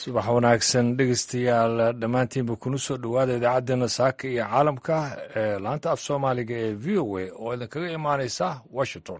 subax wanaagsan dhegeystayaal dhammaantiinba kuna soo dhowaada idaacaddeenna saaka iyo caalamka ee laanta af soomaaliga ee v o a oo idinkaga imaanaysa washington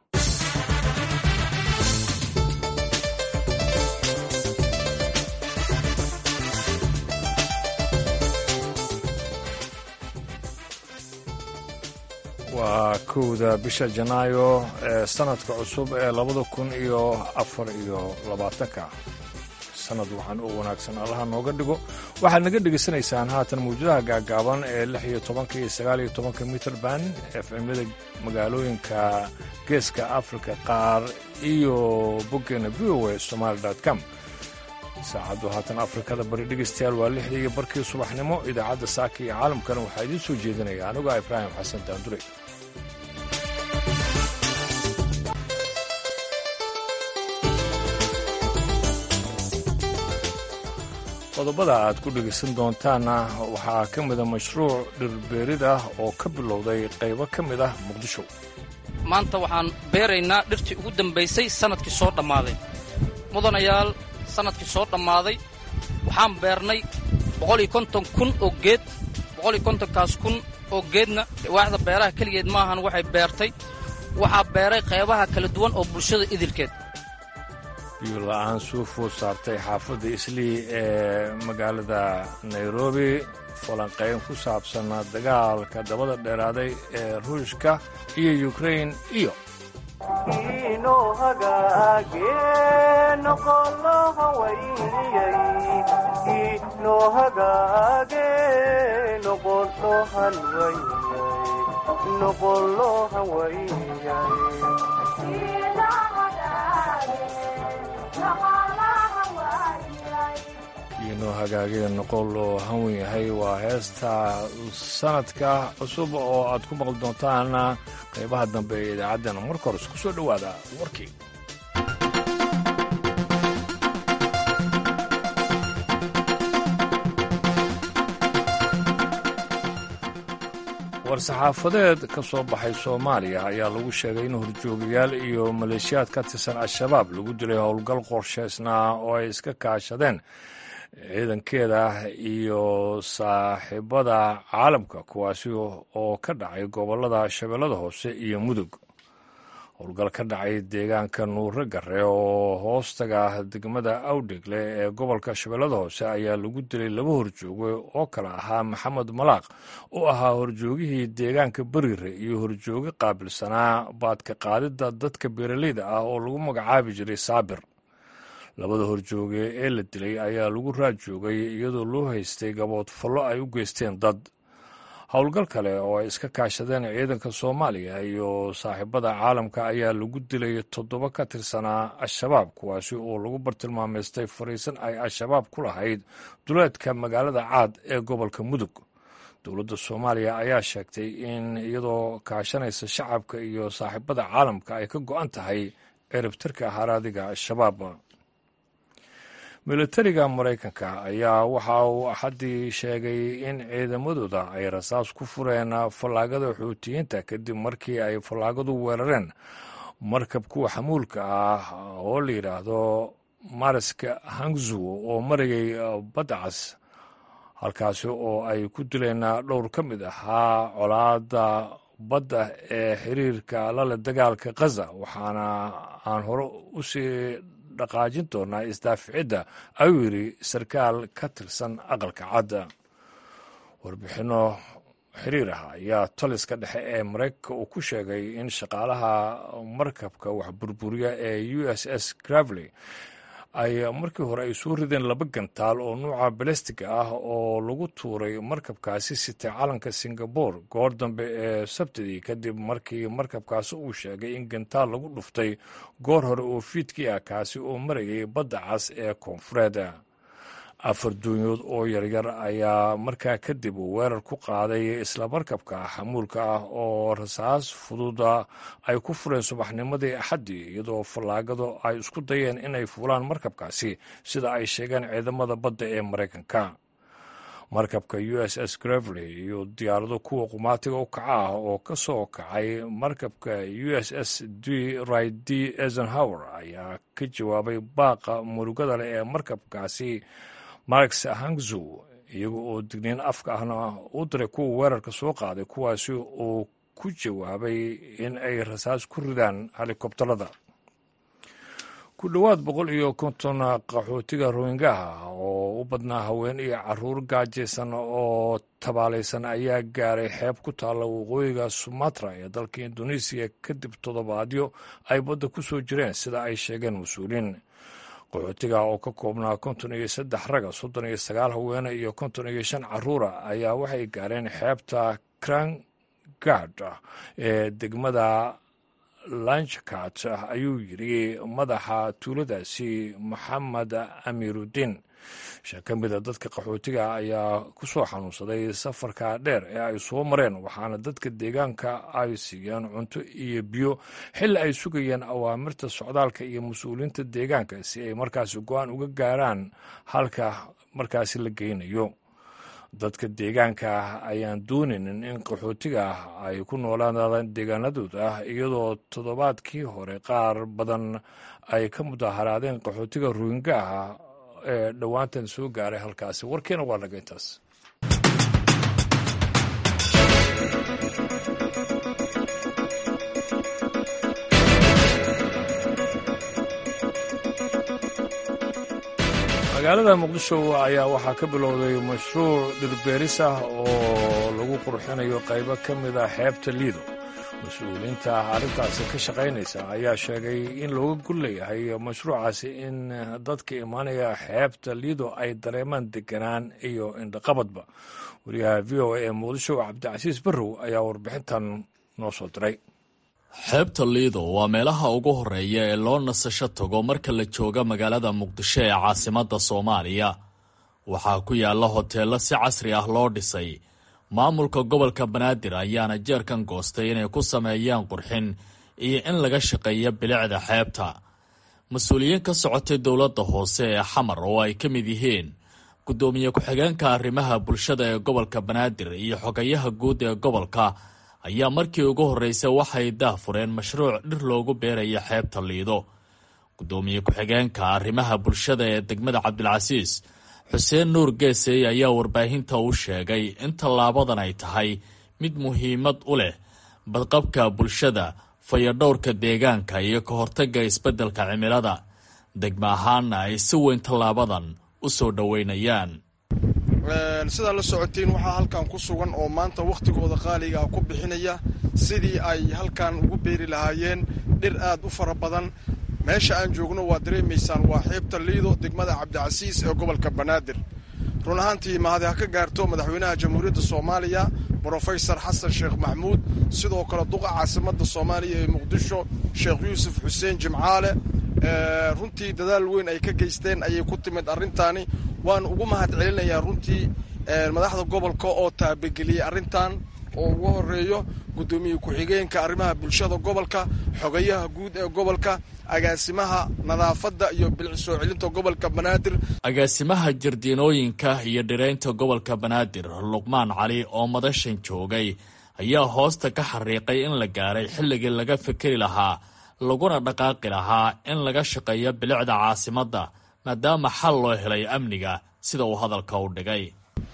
waa kowda bisha janaayo ee sanadka cusub ee labada kun iyo afar iyo labaatanka sanad waxaan u wanaagsan allaha nooga dhigo waxaad naga dhegaysanaysaan haatan mawjadaha gaagaaban ee lix iyo tobanka iyo sagaal iyo tobanka mitrband efmyada magaalooyinka geeska afrika qaar iyo boggeena v o a somaali com saacaddu haatan afrikada bari dhegaystayaal waa lixda iyo barkii subaxnimo idaacadda saaka iyo caalamkana waxaa idiin soo jeedinaya anigoo ibraahim xasan daandure qodobada aad ku dhegaysan doontaanna waxaa ka mida mashruuc dhirbeerid ah oo ka bilowday qaybo ka mid ah muqdisho maanta waxaan beeraynaa dhirtii ugu dambaysay sannadkii soo dhammaaday mudanayaal sannadkii soo dhammaaday waxaan beernay boqoliyo konton kun oo geed boqoliyo kontonkaas kun oo geedna waaxda beeraha keligeed maahan waxay beertay waxaa beeray qaybaha kala duwan oo bulshada idilkeed biyola-aan suu food saartay xaafadda islii ee magaalada nairobi falanqayn ku saabsan dagaalka dabada dheeraaday ee ruushka iyo yukrain iyo inoo hagaagee noqol oo hanwen yahay waa heesta sanadka cusub oo aad ku maqli doontaan qaybaha dambe ee idaacaddana marka hores ku soo dhowaada warkii war-saxaafadeed ka soo baxay soomaaliya ayaa lagu sheegay in horjoogayaal iyo maleeshiyaad ka tirsan al-shabaab lagu dilay howlgal qorshaysnaa oo ay iska kaashadeen ciidankeeda iyo saaxiibada caalamka kuwaasi oo ka dhacay gobollada shabeellada hoose iyo mudug howlgal ka dhacay deegaanka nuure gare oo hoostaga degmada awdhegle ee gobolka shabeellada hoose ayaa lagu dilay laba horjooge oo kale ahaa maxamed malaaq oo ahaa horjoogihii deegaanka berire iyo horjooge qaabilsanaa baadka qaadidda dadka beeraleyda ah oo lagu magacaabi jiray saabir labada horjooge ee la dilay ayaa lagu raajoogay iyadoo loo haystay gabood fallo ay u geysteen dad howlgal kale oo ay iska kaashadeen ciidanka soomaaliya iyo saaxiibada caalamka ayaa lagu dilay toddoba ka tirsanaa al-shabaab kuwaasi oo lagu bartilmaameystay fariisan ay al-shabaab ku lahayd duleedka magaalada caad ee gobolka mudug dowladda soomaaliya ayaa sheegtay in iyadoo kaashanaysa shacabka iyo saaxiibada caalamka ay ka go-an tahay ciribtirka haraadiga al-shabaab militariga maraykanka ayaa waxa uu axaddii sheegay in ciidamadooda ay rasaas ku fureen fallaagada xuutiyiinta kadib markii ay fallaagadu weerareen markab kuwa xamuulka ah oo la yidhaahdo mariska hangzu oo marayay badda cas halkaasi oo ay ku dileen dhowr ka mid ahaa colaadda badda ee xiriirka lale dagaalka khaza waxaana aan hore u sii dhaqaajin doonaa isdaaficidda ayuu yidhi sarkaal ka tirsan aqalka cadda warbixinno xiriir ah ayaa taliska dhexe ee maraykanka uu ku sheegay in shaqaalaha markabka wax burburiya ee u s s gravely ay markii hore ay soo rideen laba gantaal oo nuuca balastiga ah oo lagu tuuray markabkaasi sitay calanka singabore goor dambe ee sabtidii kadib markii markabkaasi uu sheegay in gantaal lagu dhuftay goor hore oo fiidkii ah kaasi oo marayay badda cas ee koonfureed afar duunyood oo yaryar ayaa markaa kadib weerar ku qaaday isla markabka xamuulka ah oo rasaas fududa ay ku fureen subaxnimadii axaddii iyadoo fallaagadu ay isku dayeen inay fuulaan markabkaasi sida ay sheegeen ciidamada badda ee maraykanka markabka u s s gravely iyo diyaarado kuwa qumaatiga u kaca ah oo ka soo kacay markabka u s s d rid d eisenhower ayaa ka jawaabay baaqa murugada leh ee markabkaasi marx hangzu iyaga oo digniin afka ahna u diray kuwa weerarka soo qaaday kuwaasi oo ku jawaabay in ay rasaas ku ridaan helikobtarada ku dhowaad boqol iyo konton qaxootiga rohingaha oo u badnaa haween iyo caruur gaajaysan oo tabaalaysan ayaa gaaray xeeb ku taalla waqooyiga sumatra ee dalka indonesiya kadib toddobaadyo ay badda ku soo jireen sida ay sheegeen mas-uuliin qaxootiga oo ka koobnaa konton iyo saddex raga soddon iyo sagaal haweene iyo konton iyo shan caruura ayaa waxay gaareen xeebta krangard ee degmada lanchkat ayuu yidhi madaxa tuuladaasi maxamed amiirudiin shan ka mida dadka qaxootiga ayaa ku soo xanuunsaday safarka dheer ee ay soo mareen waxaana dadka deegaanka ay siiyeen cunto iyo biyo xilli ay sugayeen awaamirta socdaalka iyo mas-uuliyiinta deegaanka si ay markaasi go-aan uga gaaraan halka markaasi la geynayo dadka deegaanka ayaan doonaynin in qaxootiga ay ku noolaadaan deegaanadooda iyadoo toddobaadkii hore qaar badan ay ka mudaharaadeen qaxootiga ruhingaha ee dhowaantan soo gaaray halkaasi warkeena waa naga intaas magaalada muqdisho ayaa waxaa ka bilowday mashruuc dhirbeeris ah oo lagu qurxinayo qaybo ka mid a xeebta liido mas-uuliyiinta arrintaasi ka shaqaynaysa ayaa sheegay in looga gul leeyahay mashruucaasi in dadka imaanaya xeebta liido ay dareemaan deganaan iyo indhaqabadba wariyaha v o a ee muqdisho cabdicasiis barrow ayaa warbixintan noo soo diray xeebta liido waa meelaha ugu horeeya ee loo nasasho tago marka la jooga magaalada muqdisho ee caasimadda soomaaliya waxaa ku yaalla hoteello si casri ah loo dhisay maamulka gobolka banaadir ayaana jeerkan goostay inay ku sameeyaan qurxin iyo in laga shaqeeyo bilicda xeebta mas-uuliyiin ka socotay dowladda hoose ee xamar oo ay ka mid yihiin guddoomiye ku-xigeenka arrimaha bulshada ee gobolka banaadir iyo xogayaha guud ee gobolka ayaa markii ugu horreysay waxay daahfureen mashruuc dhir loogu beerayo xeebta liido guddoomiye ku-xigeenka arrimaha bulshada ee degmada cabdilcasiis xuseen nuur geesey ayaa warbaahinta u sheegay in tallaabadan ay tahay mid muhiimad u leh badqabka bulshada fayadhowrka deegaanka iyo ka hortagga isbeddelka cimilada degmo ahaanna ay si weyn tallaabadan u soo dhoweynayaan sidaa la socotiin waxaa halkan ku sugan oo maanta wakhtigooda qaaliga ah ku bixinaya sidii ay halkan ugu beeri lahaayeen dhir aad u fara badan meesha aan joogno waa dareemaysaan waa xeebta liido degmada cabdicasiis ee gobolka banaadir run ahaantii mahadi ha ka gaarto madaxweynaha jamhuuriyadda soomaaliya brofesor xasan sheekh maxmuud sidoo kale duqa caasimadda soomaaliya ee muqdisho sheekh yuusuf xuseen jimcaale runtii dadaal weyn ay ka geysteen ayay ku timid arrintaani waan ugu mahad celinayaa runtii madaxda gobolka oo taabageliyey arrintan oo ugu horeeyo guddoomiye ku-xigeenka arrimaha bulshada gobolka xogayaha guud ee gobolka agaasimaha nadaafadda iyo bilic soo celinta gobolka banaadir agaasimaha jardiinooyinka iyo dhiraynta gobolka banaadir luqmaan cali oo madashan joogay ayaa hoosta ka xariiqay in la gaaray xilligii laga fikeri lahaa laguna dhaqaaqi lahaa in laga shaqeeyo bilicda caasimadda maadaama xal loo helay amniga sida uu hadalka u dhigay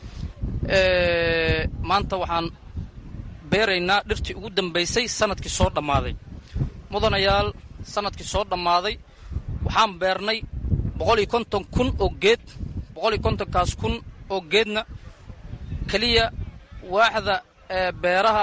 maanta waxaan beeraynaa dhirtii ugu dambaysay sanadkii soo dhammaaday mudanayaal sanadkii soo dhammaaday waxaan beernay boqol iyo konton kun oo geed boqol iyo kontonkaas kun oo geedna keliya waaxda beeraha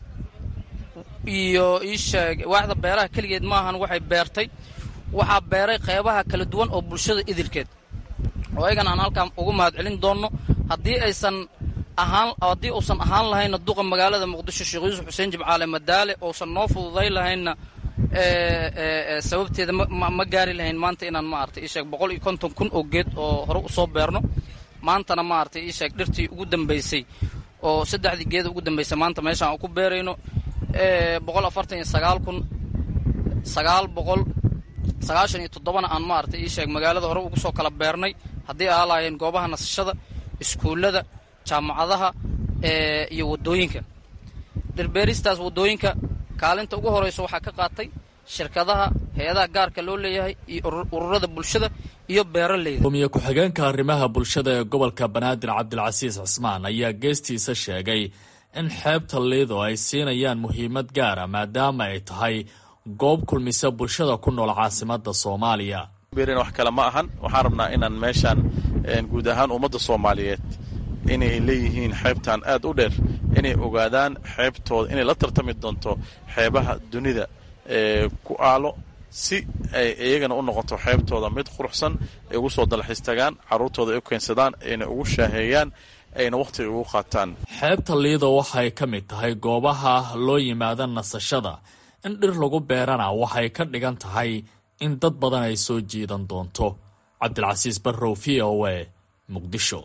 iyo iisheeg waaxda beeraha keligeed maahan waxay beertay waxaa beeray qeybaha kala duwan oo bulshada idilkeed oo ayagan aan halkaan ugu mahad celin doonno haddii aysan ahaan haddii uusan ahaan lahaynna duqa magaalada muqdisho sheekh yuusuf xuseen jimcaale madaale uusan noo fududay lahaynna sababteeda ma gaari lahayn maanta inaan maaragtay iisheeg boqol iyo konton kun oo geed oo hore usoo beerno maantana maaragtay iisheeg dhirtii ugu dambaysay oo saddexdii geeda ugu dambaysay maanta meeshaan ku beerayno boqol afartan iyo sagaal kun sagaal boqol sagaashan iyo toddobana aan maaragtay iisheeg magaalada hore ugu soo kala beernay haddii aa lahaayeen goobaha nasashada iskuullada jaamacadaha iyo waddooyinka dhirbeeristaas waddooyinka kaalinta ugu horayso waxaa ka qaatay shirkadaha hay-adaha gaarka loo leeyahay iyo ururada bulshada iyo beeraleyda gumiye ku-xigeenka arrimaha bulshada ee gobolka banaadir cabdilcasiis cismaan ayaa geestiisa sheegay in xeebta liido ay siinayaan muhiimad gaara maadaama ay tahay goob kulmisa bulshada ku nool caasimada soomaaliya wax kale ma ahan waxaan rabnaa inaan meeshaan guud ahaan ummadda soomaaliyeed inay leeyihiin xeebtan aad u dheer inay ogaadaan xeebtooda inay la tartami doonto xeebaha dunida ee ku aalo si ay iyagana u noqoto xeebtooda mid quruxsan ay ugu soo dalxiis tagaan carruurtooda ay u keensadaan ayna ugu shaaheeyaan ayna wakhtiga ugu qaataan xeebta liido waxay ka mid tahay goobaha loo yimaada nasashada in dhir lagu beerana waxay ka dhigan tahay in dad badan ay soo jiidan doonto cabdilcasiis barrow v o a muqdisho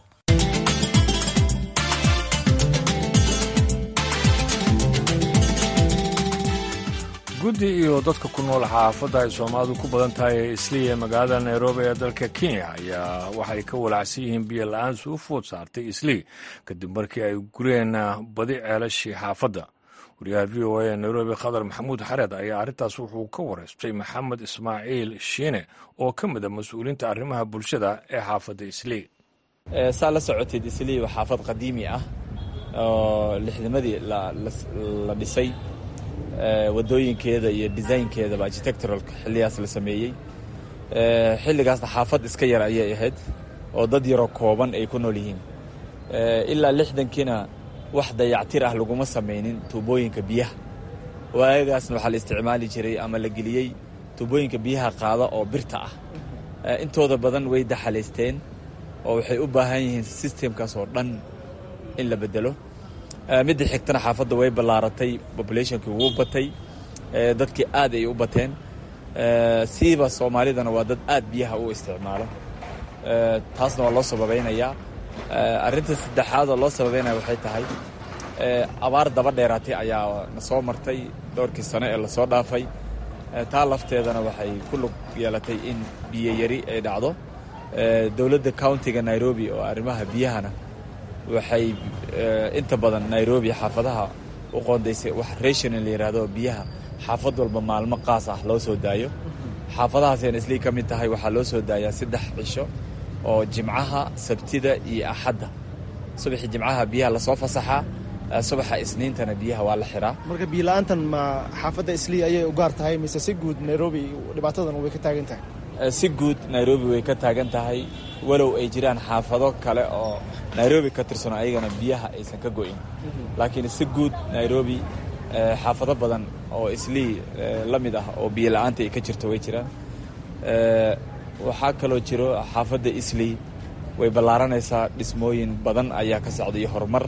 guddi iyo dadka ku nool xaafadda ay soomaalidu ku badan tahay ee isliya magaalada nairobi ee dalka kenya ayaa waxay ka walaacsan yihiin biyo la-aan suu food saartay islii kadib markii ay gureen badi ceelashii xaafadda wariyaha v o a ee nairobi khadar maxamuud xareed ayaa arrintaas wuxuu ka wareystay maxamed ismaaciil shiine oo ka mid a mas-uuliinta arrimaha bulshada ee xaafadda islii saa la socoteed islii waa xaafad qadiimi ah oo lixdamadii la dhisay wadooyinkeeda iyo desaynkeedaba architecturalka xilligaas la sameeyey xilligaasna xaafad iska yar ayay ahayd oo dad yaroo kooban ay ku nool yihiin ilaa lixdankiina wax dayactir ah laguma samaynin tuubooyinka biyaha waagaasna waxaa la isticmaali jiray ama la geliyey tuubooyinka biyaha qaada oo birta ah intooda badan way daxalaysteen oo waxay u baahan yihiin sistemkaas oo dhan in la bedelo midda xigtana xaafadda way ballaaratay populationkii wuu batay dadkii aad ay u bateen siiba soomaalidana waa dad aad biyaha u isticmaalo taasna waa loo sababaynayaa arrinta saddexaad oo loo sababaynaya waxay tahay abaar daba dheeraatay ayaa na soo martay dhowrkii sano ee lasoo dhaafay taa lafteedana waxay ku lug yeelatay in biyo yari ay dhacdo dowladda countiga nairobi oo arrimaha biyahana waxay inta badan nairobi xaafadaha u qoondaysay wax rationa la yidhaahdo biyaha xaafad walba maalmo qaas ah loo soo daayo xaafadahaasayna islii ka mid tahay waxaa loo soo daayaa saddex cisho oo jimcaha sabtida iyo axadda subaxii jimcaha biyaha lasoo fasaxaa subaxa isniintana biyaha waa la xiraa marka biyola-aantan ma xaafadda islii ayay u gaar tahay mise si guud nairobi dhibaatadan way ka taagan tahay si guud nairobi way ka taagan tahay walow ay jiraan xaafado kale oo nairobi ka tirsano ayagana biyaha aysan ka go'in laakiin si guud nairobi xaafado badan oo islii la mid ah oo biyo la-aanta ay ka jirto way jiraan waxaa kaloo jiro xaafadda islii way ballaaranaysaa dhismooyin badan ayaa ka socda iyo horumar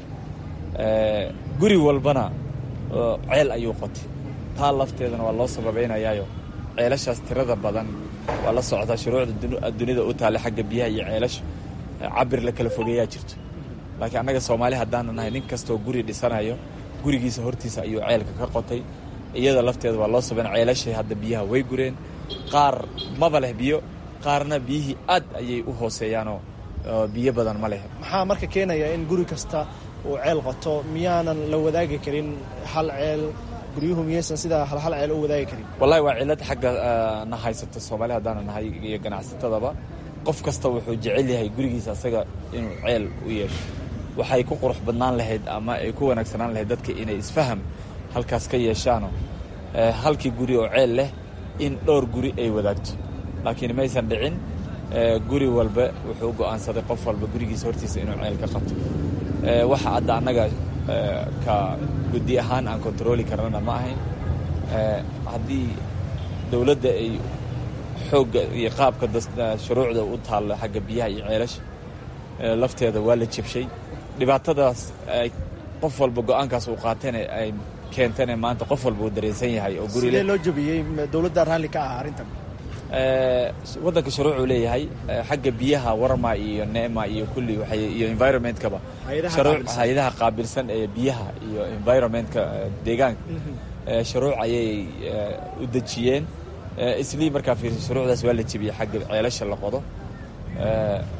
guri walbana ceel ayuu qotay taa lafteedana waa loo sababaynayaayo ceelashaas tirada badan waa la socdaa shuruucda dunida u taale xagga biyaha iyo ceelasha cabir la kala fogeeyaa jirto laakiin annaga soomaali haddaana nahay nin kastoo guri dhisanayo gurigiisa hortiisa ayuu ceelka ka qotay iyada lafteeda waa loo sabayn ceelashay hadda biyaha way gureen qaar maba leh biyo qaarna biyihii aad ayay u hooseeyaanoo biyo badan ma leh maxaa marka keenaya in guri kasta uu ceel qoto miyaanan la wadaagi karin hal ceel guryuhu miyaysan sidaa halhal ceel u wadaagi karin wallahi waa cillad xagga na haysata soomaali haddaana nahay iyo ganacsatadaba qof kasta wuxuu jecel yahay gurigiisa asaga inuu ceel u yeesho waxay ku qurux badnaan lahayd ama ay ku wanaagsanaan lahayd dadka inay isfaham halkaas ka yeeshaano halkii guri oo ceel leh in dhowr guri ay wadaagto laakiin maysan dhicin guri walba wuxuu go'aansaday qof walba gurigiisa hortiisa inuu ceel ka qabto waxa hadda annaga ka guddi ahaan aan kontarooli karnana ma ahayn haddii dowladda ay xoogga iyo qaabka shuruucda u taallo xagga biyaha iyo ceelasha lafteeda waa la jebshay dhibaatadaas ay qof walba go-aankaas uu qaateen ay keentane maanta qof walba uu dareensan yahay oo sidee loo jebiyey dowladda raalli ka ah arrintan waddanka shuruucuu leeyahay xagga biyaha warma iyo neema iyo kulli iyo environmentkaba hay-adaha qaabilsan ee biyaha iyo environmentka deegaanka shuruuc ayay u dejiyeen islii markaa fiirsa shuruucdaas waa la jebiyey xagga ceelasha la qodo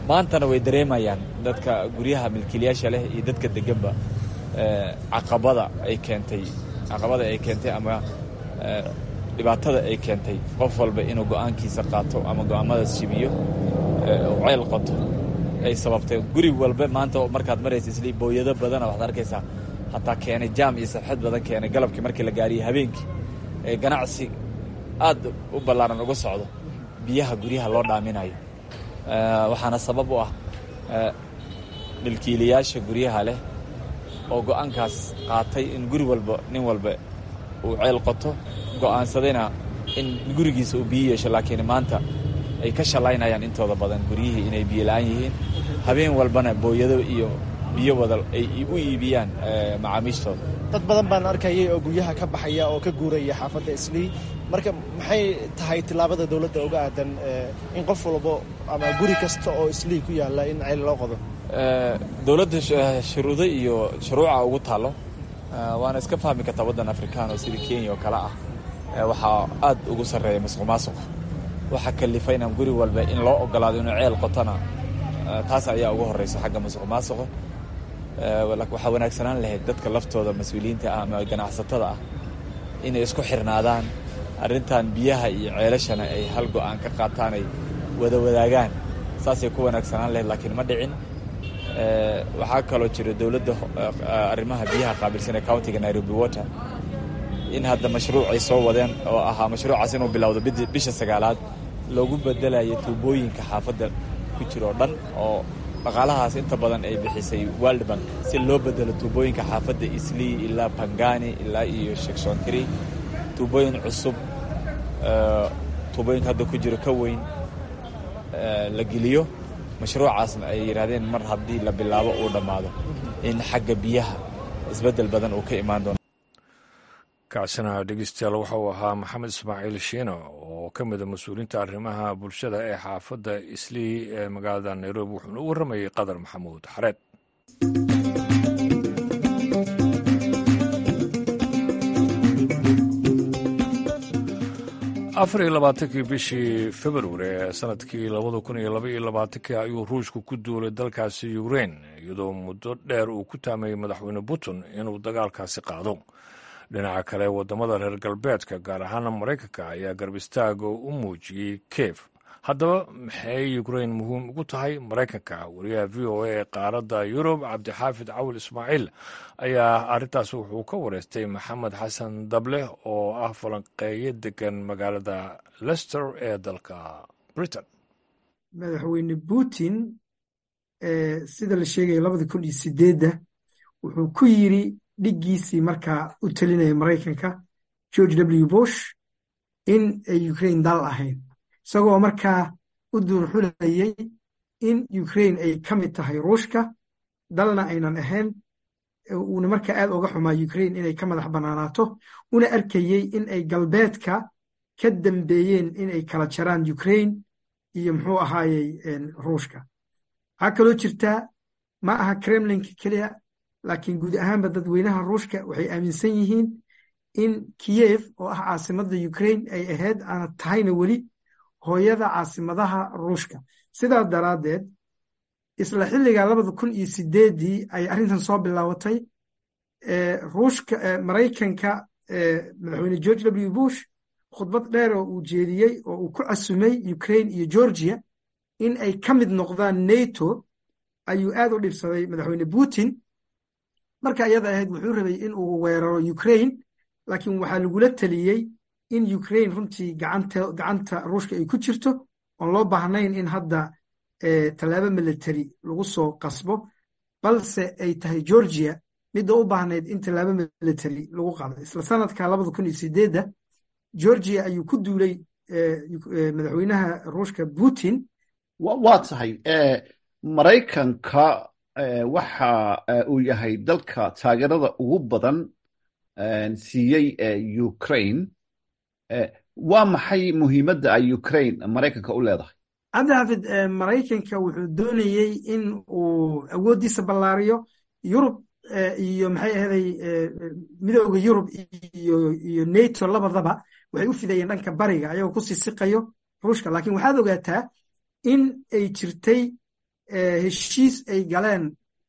maantana way dareemayaan dadka guryaha milkiilayaasha leh iyo dadka deganba caqabada ay keentay caqabada ay keentay ama dhibaatada ay keentay qof walba inuu go'aankiisa qaato ama go'aamadaas jibiyo ceyl qoto ay sababtay guri walba maanta markaad maraysa isli booyado badana waxaad arkaysaa hataa keenay jaam iyo sabxad badan keenay galabkii markii la gaariyey habeenkii ee ganacsi aad u ballaaran uga socdo biyaha guryaha loo dhaaminayo waxaana sabab u ah milkiilayaasha guryaha leh oo go'aankaas qaatay in guri walba nin walba uu ceyl qoto go'aansadayna in gurigiisa uu biyo yeesho laakiin maanta ay ka shallaynayaan intooda badan guryihii inay biyo la'aan yihiin habeen walbana booyado iyo biyo wada ay u iibiyaan macaamiishtooda dad badan baan arkayay oo guryaha ka baxaya oo ka guuraya xaafadda islii marka maxay tahay tillaabada dowladda uga aadan in qof walbo ama guri kasta oo islii ku yaalla in ceyl loo qodo dowladda shuruudo iyo shuruuca ugu taallo waana iska fahmi kartaa waddan afrikaan oo sidii kenya oo kale ah waxaa aad ugu sarreeya masuq maasuqa waxaa kalifay inaan guri walba in loo ogolaado inuu ceel qotona taas ayaa ugu horreysa xagga masuq maasuqa waxaa wanaagsanaan lahayd dadka laftooda mas-uuliyiinta ah ama ganacsatada ah inay isku xirnaadaan arrintan biyaha iyo ceelashana ay hal go'aan ka qaataan ay wada wadaagaan saasay ku wanaagsanaan lahayd laakiin ma dhicin waxaa kaloo jira dowladda arrimaha biyaha qaabilsan ee countiga nairobi water in hadda mashruuc ay soo wadeen oo ahaa mashruucaas inuu bilowdo bisha sagaalaad loogu bedelayo tuubooyinka xaafadda ku jira oo dhan oo dhaqaalahaas inta badan ay bixisay world bank si loo bedelo tuubooyinka xaafadda islii ilaa bangani ilaa iyo shekshonkiri tuubooyin cusub tuubooyinka hadda ku jiro ka weyn la geliyo mashruucaasna ay yidhaahdeen mar haddii la bilaabo uu dhammaado in xagga biyaha isbeddel badan uu ka imaan doono kaasina dhegeystayaal waxa uu ahaa maxamed ismaaciil shiino oo ka mida mas-uuliyiinta arrimaha bulshada ee xaafadda islii ee magaalada nairobi wuxuuna u warramayey qadar maxamuud xareed afar iyo labaatankii bishii februari ee sanadkii labada kun iyo laba iyo labaatankii ayuu ruushku ku duulay dalkaasi ukrein iyadoo muddo dheer uu ku taamayey madaxweyne putin inuu dagaalkaasi qaado dhinaca kale waddamada reer galbeedka gaar ahaana maraykanka ayaa garb istaaga u muujiyey kiev haddaba maxay ukrein muhiim ugu tahay maraykanka wariyaha v o a ee qaaradda yurub cabdixaafid cawil ismaaciil ayaa arrintaas wuxuu ka wareystay maxamed xasan dable oo ah falanqeeyo degan magaalada lester ee dalka britain madaxweyne putin sida la sheegaya labada kun iyo sideedda wuxuu ku yiri dhiggiisii markaa u talinaya maraykanka george w bush in ay ukraine dal ahayn isagoo markaa u duurxulayay in ukraine ay ka mid tahay ruushka dalna aynan ahayn uuna markaa aad oga xumaa ukraine inay ka madax bannaanaato una arkayey in ay galbeedka ka dambeeyeen in ay kala jaraan ukraine iyo muxuu ahaayey ruushka waxaa kaloo jirtaa ma aha kremlinka keliya laakiin guud ahaanba dadweynaha ruushka waxay aaminsan yihiin in kiyev oo ah caasimadda ukraine ay ahayd aana tahayna weli hooyada caasimadaha ruushka sidaa daraaddeed isla xilliga labada kun iyo sideeddii ay arrintan soo bilaabatay ruushka maraykanka madaxweyne george w bush khudbad dheer oo uu jeediyey oo uu ku casumay ukraine iyo georgia in ay ka mid noqdaan nato ayuu aad u dhibsaday madaxweyne putin marka iyada ahayd wuxuu rabay in uu weeraro ukraine laakiin waxaa lagula teliyey in ukraine runtii gacanta ruushka ay ku jirto oon loo baahnayn in hadda tallaabo military lagu soo qasbo balse ay tahay georgia midda u baahnayd in tallaabo military lagu qaado isla sanadka labada kun iyo sideedda georgia ayuu ku duulay madaxweynaha ruushka putin waa tahay maraykanka waxa uu yahay dalka taageerada ugu badan siiyey ukraine waa maxay muhiimadda ay ukraine maraykanka u leedahay cabdixaafid maraykanka wuxuu doonayey in uu awooddiisa ballaariyo yurub iyo maxay ahaday midooda yurub iyo nato labadaba waxay u fidayeen dhanka bariga ayagoo ku sii siqayo ruushka laakiin waxaad ogaataa in ay jirtay heshiis ay galeen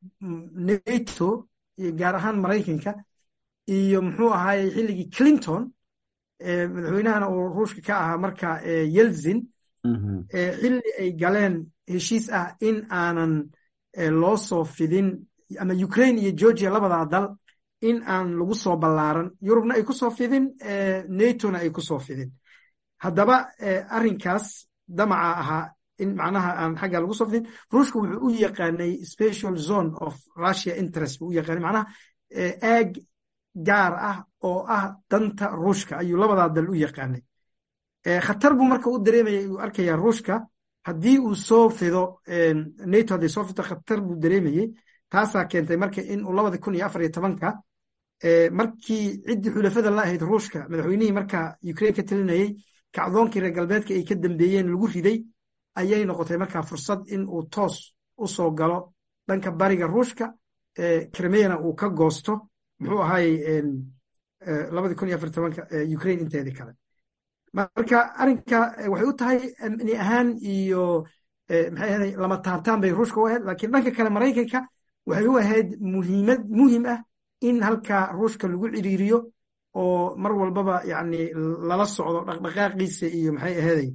nato iyo gaar ahaan maraykanka iyo muxuu ahaayey xilligii clinton madaxweynahana uu ruushka ka ahaa marka yelzin xilli ay galeen heshiis ah in aanan loo soo fidin ama ukraine iyo georgia labadaa dal in aan lagu soo ballaaran yurubna ay ku soo fidin natona ay ku soo fidin haddaba arrinkaas damaca ahaa in macnaha aan xagga lagu soo fidin ruushka wuxuu u yaqaanay special zone of russia interest buu u yaqaanay macnaha aag gaar ah oo ah danta ruushka ayuu labadaa dal u yaqaanay khatar buu marka u dareemaya uu arkaya ruushka haddii uu soo fido nato hadday soo fido khatar buu dareemayey taasaa keentay marka in uu labada kun iyo afar iyo tobanka markii ciddii xulafada la ahayd ruushka madaxweynihii marka ukraine ka talinayey kacdoonkii reer galbeedka ay ka dambeeyeen lagu riday ayay noqotay markaa fursad in uu toos u soo galo dhanka bariga ruushka kremeyana uu ka goosto muxuu ahaayey labadii kun iyo afar tobanka ukraine inteedii kale marka arrinka waxay u tahay amni ahaan iyo maxay ahaday lama taabtaan bay ruushka u ahayd laakiin dhanka kale maraykanka waxay u ahayd muhiimad muhim ah in halka ruushka lagu ciriiriyo oo mar walbaba yani lala socdo dhaqdhaqaaqiisa iyo maxay ahaday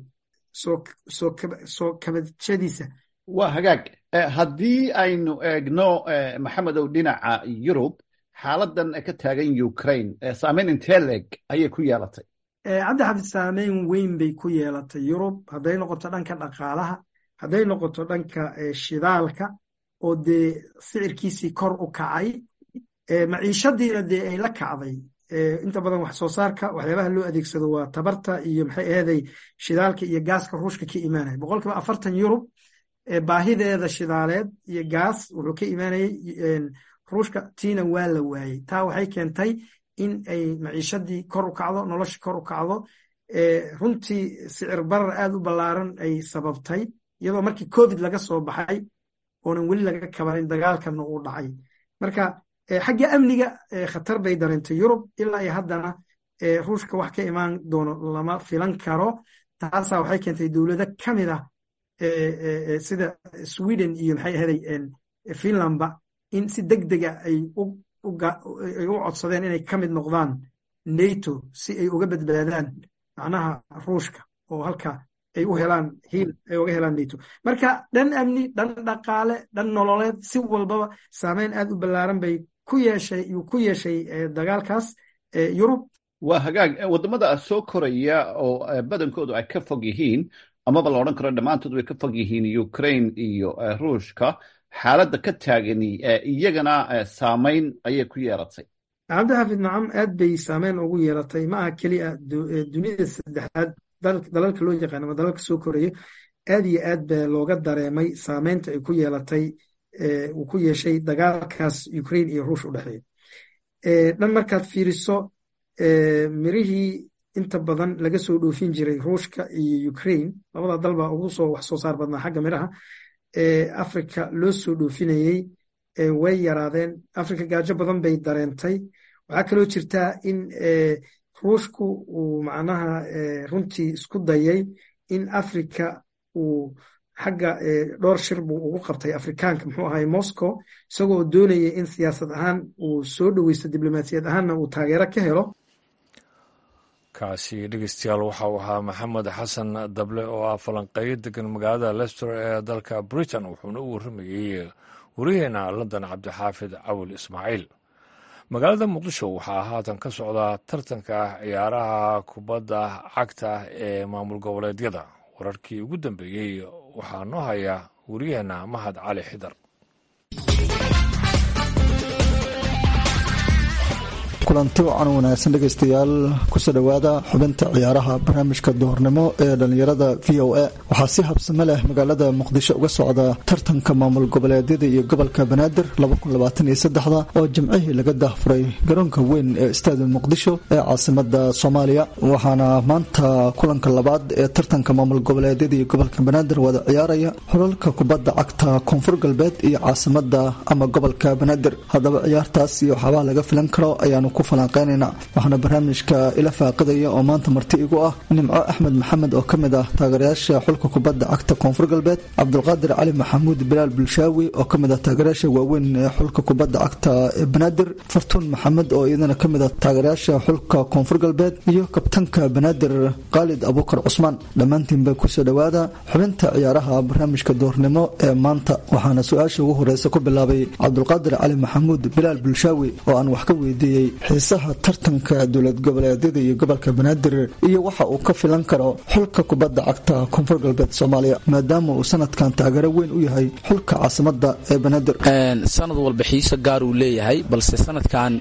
soo kabadshadiisa waa hagaag haddii aynu eegno maxamedow dhinaca yurub xaaladan ka taagan ukraine saameyn intee leeg ayay ku yeelatay cabdi xafid saameyn weyn bay ku yeelatay yurub hadday noqoto dhanka dhaqaalaha hadday noqoto dhanka shidaalka oo dee sicirkiisii kor u kacay maciishadiina dee ay la kacday inta badan wax soo saarka waxyaabaha loo adeegsado waa tabarta iyo maxay ahaday shidaalka iyo gaaska ruushka ka imaanaya boqolkiiba afartan yurub baahideeda shidaaleed iyo gaas wuxuu ka imaanayey ruushka tiina waa la waayey taa waxay keentay in ay maciishadii kor u kacdo nolosha kor u kacdo runtii sicir barar aad u ballaaran ay sababtay iyadoo markii covid laga soo baxay oonan weli laga kabanin dagaalkana uu dhacay marka xagga amniga khatar bay dareentay yurub ilaa iyo haddana ruushka wax ka imaan doono lama filan karo taasaa waxay keentay dowlado ka mid ah sida sweden iyo maxay ahaday finlandba in si deg dega ay u codsadeen inay ka mid noqdaan nato si ay uga badbaadaan macnaha ruushka oo halka ay u helaan hiil ay uga helaan nato marka dhan amni dhan dhaqaale dhan nololeed si walbaba saameyn aad u ballaaran bay ku yeeshay yuu ku yeeshay dagaalkaas yurub waa hagaag waddamada soo koraya oo badankoodu ay ka fog yihiin amaba la odhan karo dhammaantood way ka fog yihiin ukraine iyo ruushka xaaladda ka taagani iyagana saameyn ayay ku yeelatay cabdixafid nacam aad bay saameyn ugu yeelatay ma aha keliya dunida saddexaad dalalka loo yaqaan ama dalalka soo koraya aad iyo aad baa looga dareemay saameynta ay ku yeelatay uu ku yeeshay dagaalkaas ukraine iyo ruush u dhexeeya dhan markaad fiiriso mirihii inta badan laga soo dhoofin jiray ruushka iyo ukraine labada dal baa ugu soo wax soo saar badnaa xagga miraha africa loo soo dhoofinayey way yaraadeen africa gaajo badan bay dareentay waxaa kaloo jirtaa in ruushku uu macnaha runtii isku dayay in africa uu xagga dhowr shir buu ugu qabtay afrikaanka muxuu ahay moscow isagoo doonaya in siyaasad ahaan uu soo dhoweysto diblomaasiyad ahaanna uu taageero ka helo kaasi dhegeystayaal waxa uu ahaa maxamed xasan dable oo ah falanqeeyo degan magaalada lester ee dalka britain wuxuuna u warramayey wariyaheena london cabdixaafid cawil ismaaciil magaalada muqdisho waxaa haatan ka socdaa tartanka ciyaaraha kubadda cagta ee maamul goboleedyada wararkii ugu dambeeyey waxaa noo haya wariyaheena mahad cali xidar kulanti wacan wanaagsan dhegaystayaal kusoo dhowaada xubinta ciyaaraha barnaamijka duhurnimo ee dhallinyarada v o a waxaa si habsame leh magaalada muqdisho uga socda tartanka maamul goboleedyada iyo gobolka banaadir oo jimcihii laga daahfuray garoonka weyn ee istaadi muqdisho ee caasimada soomaaliya waxaana maanta kulanka labaad ee tartanka maamul goboleedyada iyo gobolka banaadir wada ciyaaraya xulalka kubadda cagta koonfur galbeed iyo caasimada ama gobolka banaadir haddaba ciyaartaas iyo waxaabaa laga filan karo ayaanu ku ku falanqeynayna waxaana barnaamijka ila faaqidaya oo maanta marti igu ah nimco axmed maxamed oo ka mid ah taageerayaasha xulka kubadda cagta koonfur galbeed cabdulqaadir cali maxamuud bilaal bulshaawi oo ka mid ah taageerayaasha waaweyn ee xulka kubadda cagta ee banaadir fartuun maxamed oo iyadana ka mid ah taageerayaasha xulka koonfur galbeed iyo kabtanka banaadir khaalid abuukar cusmaan dhammaantiinba kusoo dhowaada xubinta ciyaaraha barnaamijka doornimo ee maanta waxaana su-aasha ugu horeysa ku bilaabay cabdulqaadir cali maxamuud bilaal bulshaawi oo aan wax ka weydiiyey xiisaha tartanka dowlad goboleedyada iyo gobolka banaadir iyo waxa uu ka filan karo xulka kubadda cagta koonfur galbeed soomaaliya maadaama uu sanadkan taageero weyn u yahay xulka caasimada ee banaadir sanad walba xiise gaar uu leeyahay balse sanadkan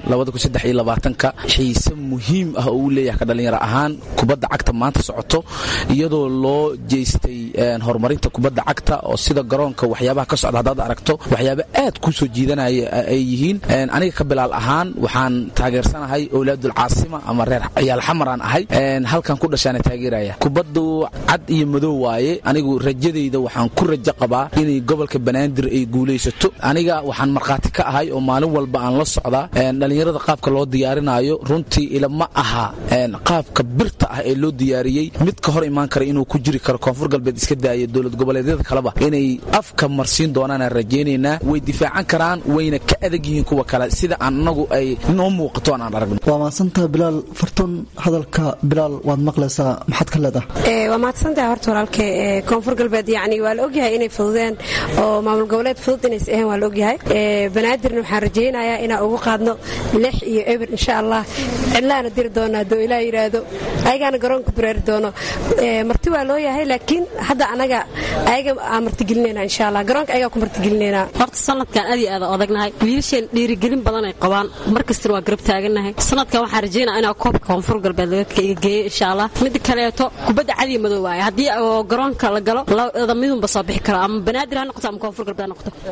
ka xiise muhiim ah oo uu leeyahay ka dhalinyaro ahaan kubadda cagta maanta socoto iyadoo loo jeystay horumarinta kubadda cagta oo sida garoonka waxyaabaha ka socda haddaad aragto waxyaaba aad kuu soo jiidanaya ay yihiin aniga ka bilaal ahaan waxaan taageersanahay owlaadul caasima ama reer ciyaal xamar aan ahay halkan ku dhashaana taageeraya kubaddu cad iyo madow waaye anigu rajadayda waxaan ku rajo qabaa inay gobolka banaadir ay guulaysato aniga waxaan markhaati ka ahay oo maalin walba aan la socdaa dhallinyarada qaabka loo diyaarinaayo runtii ilama aha qaabka birta ah ee loo diyaariyey mid ka hor imaan kara inuu ku jiri karo koonfur galbeed iska daaya dowlad goboleedyada kaleba inay afka marsiin doonaanaan rajaynaynaa way difaacan karaan wayna ka adag yihiin kuwa kale sida aan anagu ay noo muuqato aan aan aragno waa mahadsantaha bilaal fartuun hadalka bilaal waad maqlaysaa maxaad ka leedahay waa mahadsantaha horta walaalke koonfur galbeed yani waa la ogyahay inay fududeen oo maamul goboleed fudud inays ahayn waa la ogyahay banaadirna waxaan rajaynayaa inaan ugu qaadno lix iyo eber insha allah cidlaana diri doonaa doo ilaa yidhaahdo ayagaana garoonka dureeri doono marti waa loo yahay laakiin hadda anaga ayaga aan martigelinayna insha allah garoonka ayagaa ku martigelinayna horta sanadkan aad iyo aad odagnahay wiilasheen dhiirigelin badan ay qabaan mar kastana waa garab taagannahay sanadkan waxaan rajaynaa inaa koobka koonfur galbeed laga geeyo insha allah mida kaleeto kubadda cadiya madow waaye haddii oo garoonka la galo lada midunba soo bixi karo ama banaadir ha noqoto ama koonfur galbeed ha noqoto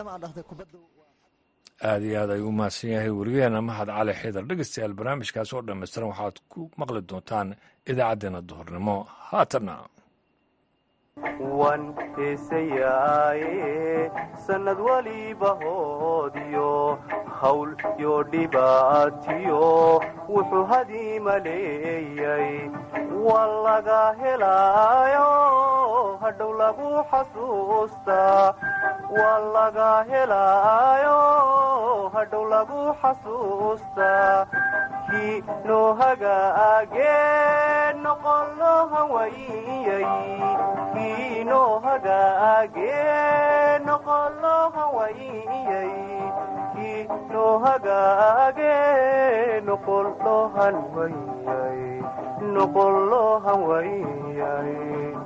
aad iyo aad ayuu u mahadsan yahay werigeena mahad cali xidar dhegeystayaal barnaamijkaas oo dhammaystiran waxaad ku maqli doontaan idaacaddeenna duhurnimo haatanna wan heesayaaye sannad waliba hoodiyo hawl yo dhibaatiyo wuxuu hadiima leeyay waa laga helaayo hadhow lagu xasuustaa waa laga helaayo hadhow lagu xasuustaa kii noo hagaagee noqon loo hawayiyay kii noo hagaagee noqon loo hawayiyay kii noo hagaagee noqon loo hanwayiyay noqon loo hanwayiyay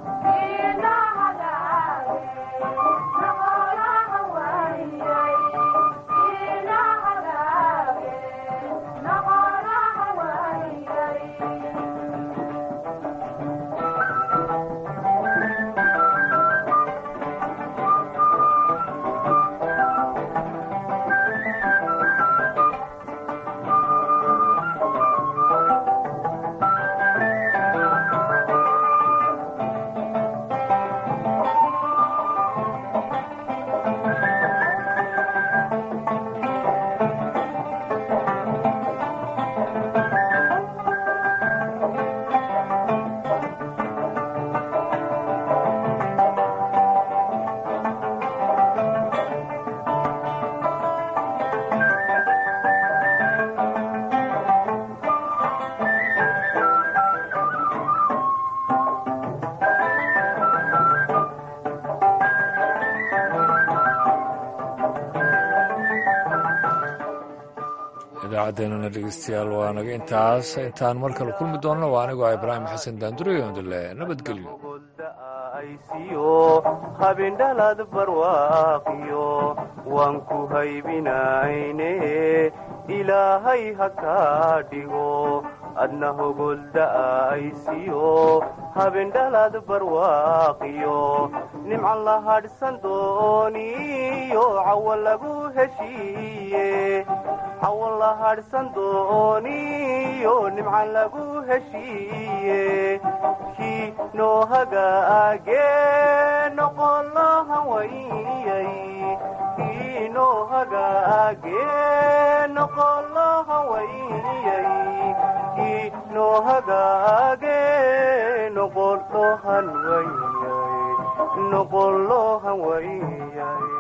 idaacaddeenana dhegeystayaal waa naga intaas intaan mar kale kulmi doonno waa anigoo ibraahim xasan daandureyondile nabadgelyo habindhalad barwaaqiyo waan ku haybinayne ilaahay ha kaa dhigo adna hogolda'aysiyo habindhalad barwaaqiyo nimcan la hadhsan dooniyo cawa lagu heshiiye cawan la hadhsan dooniyo nimcan lagu heshiiye kii noo hagaagee noqon loo hawayiyay kii noo hagaagee noqolohan waiyay kii noo hagaage noqolohan waiyay noqolohan waiyay